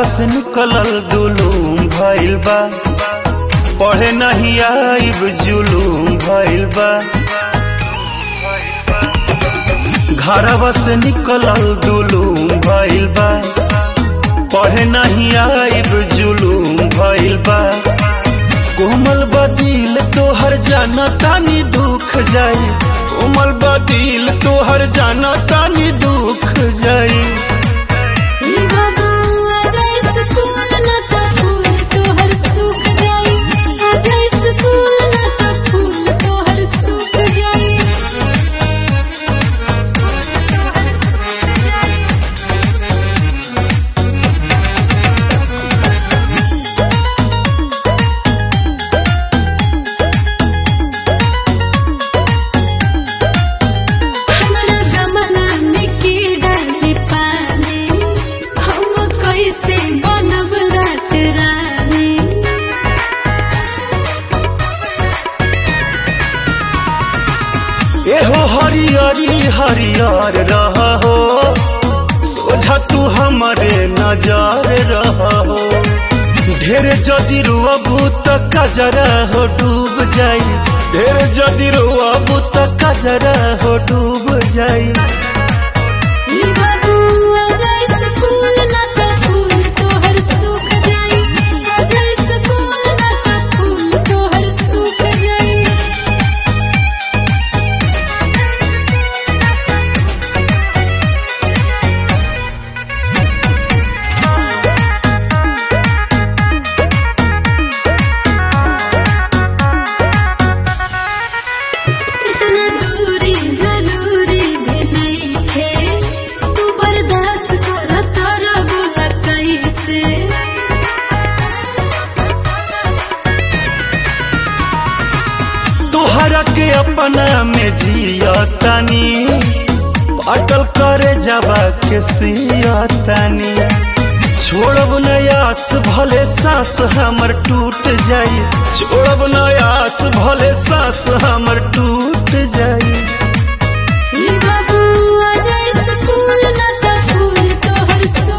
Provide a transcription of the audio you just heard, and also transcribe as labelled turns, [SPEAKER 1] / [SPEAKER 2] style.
[SPEAKER 1] घरवा से निकलल दुलूम भइल बा पढ़े नहीं आइब जुलूम भइल बा घरवा से निकलल दुलूम भइल बा पढ़े नहीं आइब जुलूम भइल बा कोमल बदिल तोहर जाना तानी दुख जाई कोमल बदिल तोहर जाना तानी दुख जाई
[SPEAKER 2] ई बाबू अजय स्कूल न त फूल तोहर सूख जाई अजय स्कूल न त फूल तोहर सूख जाई हमरा गमला में की डाली पानी हम कैसे बनब रात रानी
[SPEAKER 1] एहो हरियरी हरियर रह हो सोझा तू हमारे नजर रह हो ढेर जदि रुअबू त कजरा हो डूब जाई ढेर जदि रुअबू त कजरा हो डूब जाई
[SPEAKER 2] ई बाबू अजय स्कूल न त फूल तोहर सूख जाई अजय स्कूल न त फूल तोहर सूख जाई इतना दूरी जरूरी भी नहीं थे तू बर्दाश्त कर तारा बोला कैसे
[SPEAKER 1] तोहरा के अपना में जिया तानी अटल करे जावा के सिया तानी छोड़ब नयास भले सांस हमर टूट जाई छोड़ब नयास भले सांस हमर टूट जाई
[SPEAKER 2] ई बाबू अजय स्कूल न त फूल तोहर सूख